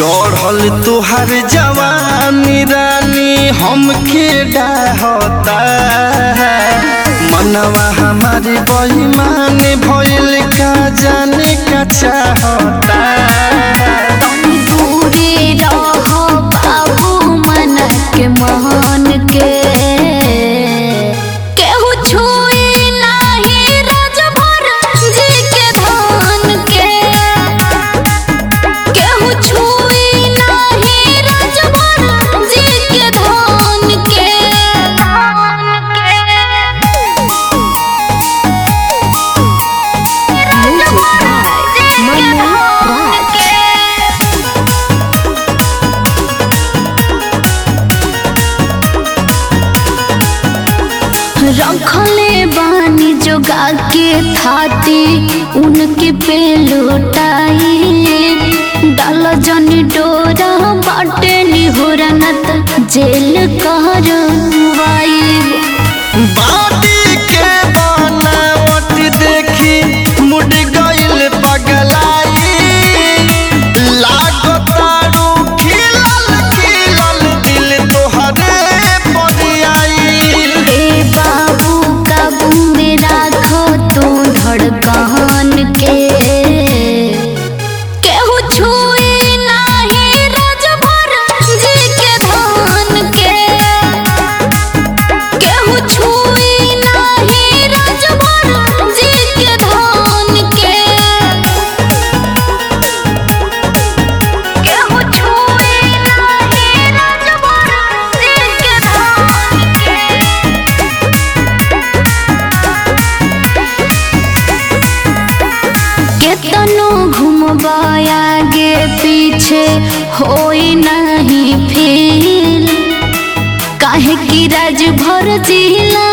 चढ़ल तुहार जवानी रानी हमके डाहता मनवा हमारी बहिमान भइल का जाने का चाहता दूरे रहो बाबू मन के मान के केहू छुई नाही राजभर जी के धान के केहू छुई नाही राजभर जी के धान के रखले बानी जोगा के थाती उनके पे लौटाई डाल जन डोरा बाटे निहोरा न त जेल करवाई बाटी के बनावट देखी मुड़ गइल पगलाई लागतारू खिलल खिलल दिल तोहरे परियाई ए बाबू काबू में राखो तू धड़कन के केहू छुई नाही राजभर जी के धान के केहू छुई नाही राजभर जी के धान के केहू छुई नाही राजभर जी के धान के केतनो घुमबा आगे पीछे होई नहीं फील काहे कि राज भर जिला